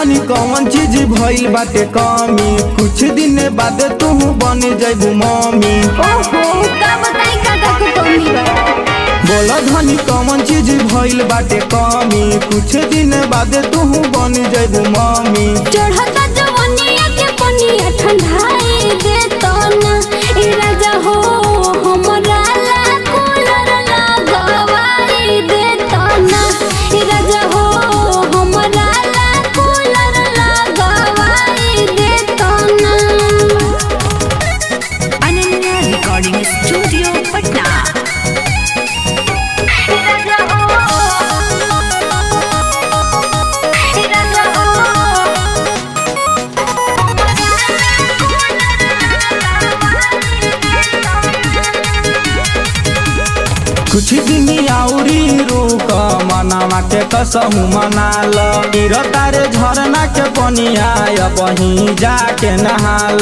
धनी कौन चीज भइल बाटे कमी कुछ दिन बाद तू बन जइबू मम्मी ओहो का बताई का का को कमी बा बोल धनी कौन चीज भइल बाटे कमी कुछ दिन बाद तू बन जइबू मम्मी चढ़ता जवनिया के पनिया ठंडाई दे तो ना ए राजा हो हमरा ला कूलर लगवाई दे तो ना ए राजा हो हमरा ला कूलर लगवाई दे तो ना अनन्या रिकॉर्डिंग स्टूडियो पटना ए राजा हो ए राजा हो कुछ दिन आउरी रुक मनावा के कसहु मनाल गिर तारे झरना के पनिया बही जाके नहाल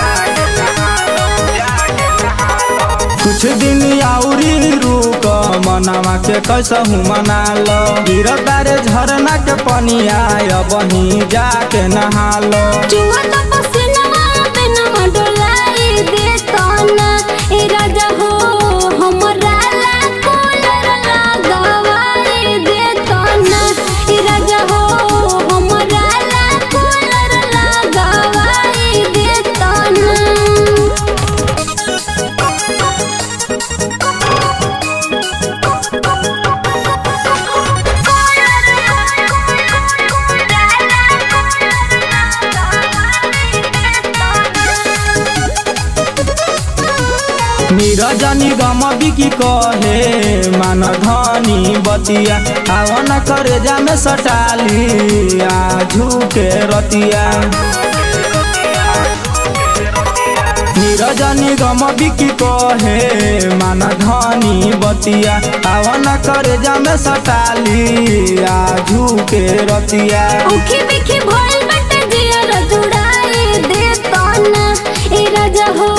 कुछ दिन आउरी रुक मनावा के कसहु मनाल गिर तारे झरना के पनिया बही जाके नहाल जुआ तो पसीनवा पे नवा डोलाई दे तो ना ए राजा हो हमरा ला कूलर लगवाई दे तो ना ए राजा हो हमरा ला कूलर लगवाई दे तो ना नीरजनी गम बिकी कहे मान धनी बतिया आवन करे जामे सटाली आजू के रतिया नीरजनी गम बिकी कहे मान धनी बतिया आवन करे जामे सटाली आजू के रतिया उखी बिखी भइल बटे जियर जुड़ाई दे तो ना ए राजा हो